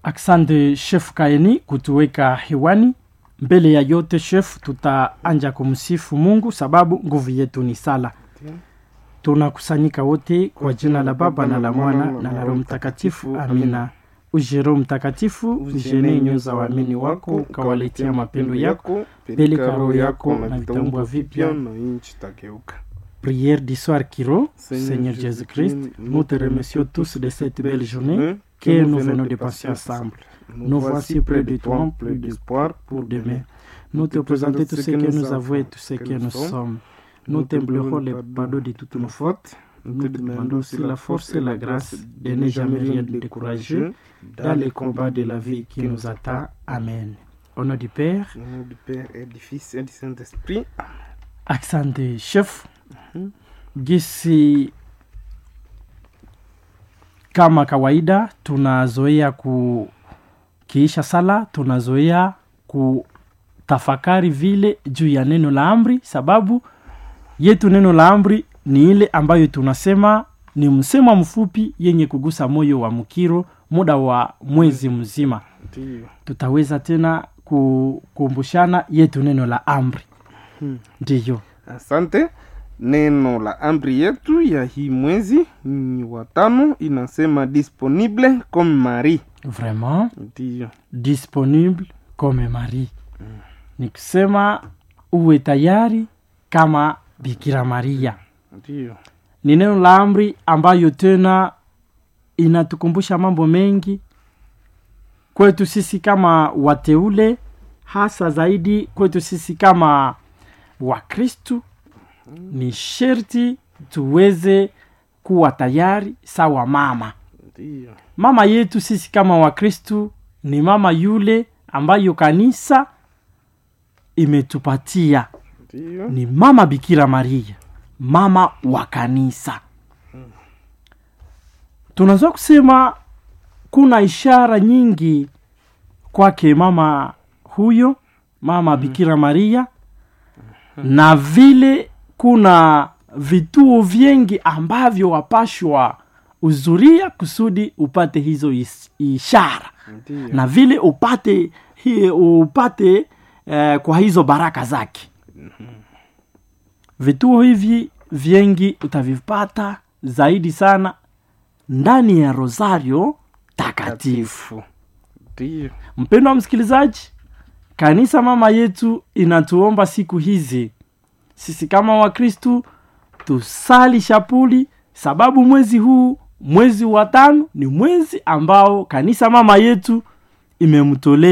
Asante Chef Kaeni kutuweka hewani. Mbele ya yote Chef, tutaanja kumsifu Mungu sababu nguvu yetu ni sala. Tunakusanyika wote kwa jina la Baba na la Mwana na la Roho Mtakatifu, amina. Uje Roho Mtakatifu, ujene nyoyo za waamini wako, ukawaletea mapendo yako, peleka roho yako na vitambua vipya na nchi tageuka. Prière du soir qui rend, Seigneur Seigneur Jésus-Christ, nous te remercions tous de cette belle journée Hein, que nous venons de passer ensemble. Nous voici près de toi, plus d'espoir pour demain. Nous te présentons tout ce que nous avons et tout ce que nous sommes. Nous t'implorons le pardon de toutes nos fautes. Nous te demandons aussi la force et la grâce de ne jamais rien décourager dans les combats de la vie qui nous attend. Amen. Au nom du Père, Au nom du Père et du Fils et du Saint-Esprit. asante chef gisi kama kawaida tunazoea kukiisha sala tunazoea kutafakari vile juu ya neno la amri sababu yetu neno la amri ni ile ambayo tunasema ni msemo mfupi yenye kugusa moyo wa mkiro muda wa mwezi mzima Ndiyo. tutaweza tena kukumbushana yetu neno la amri Hmm. ndiyo Asante. Neno la amri yetu ya hii mwezi ni watano, inasema disponible comme Marie. vraiment Ndiyo. disponible comme Marie ni kusema uwe tayari kama Bikira Maria. Ndiyo. Ni neno la amri ambayo tena inatukumbusha mambo mengi kwetu sisi kama wateule, hasa zaidi kwetu sisi kama Wakristu. Ni sherti tuweze kuwa tayari sawa mama Ndiyo. mama yetu sisi kama wakristu ni mama yule ambayo kanisa imetupatia Ndiyo. ni mama bikira maria mama wa kanisa tunaweza kusema kuna ishara nyingi kwake mama huyo mama bikira maria na vile kuna vituo vingi ambavyo wapashwa uzuria kusudi upate hizo is- ishara Ndiyo. na vile upate hi, upate eh, kwa hizo baraka zake vituo hivi vingi utavipata zaidi sana ndani ya rosario takatifu Ndiyo. mpendo wa msikilizaji kanisa mama yetu inatuomba siku hizi sisi kama wakristu tusali shapuli sababu mwezi huu mwezi wa tano ni mwezi ambao kanisa mama yetu imemtolea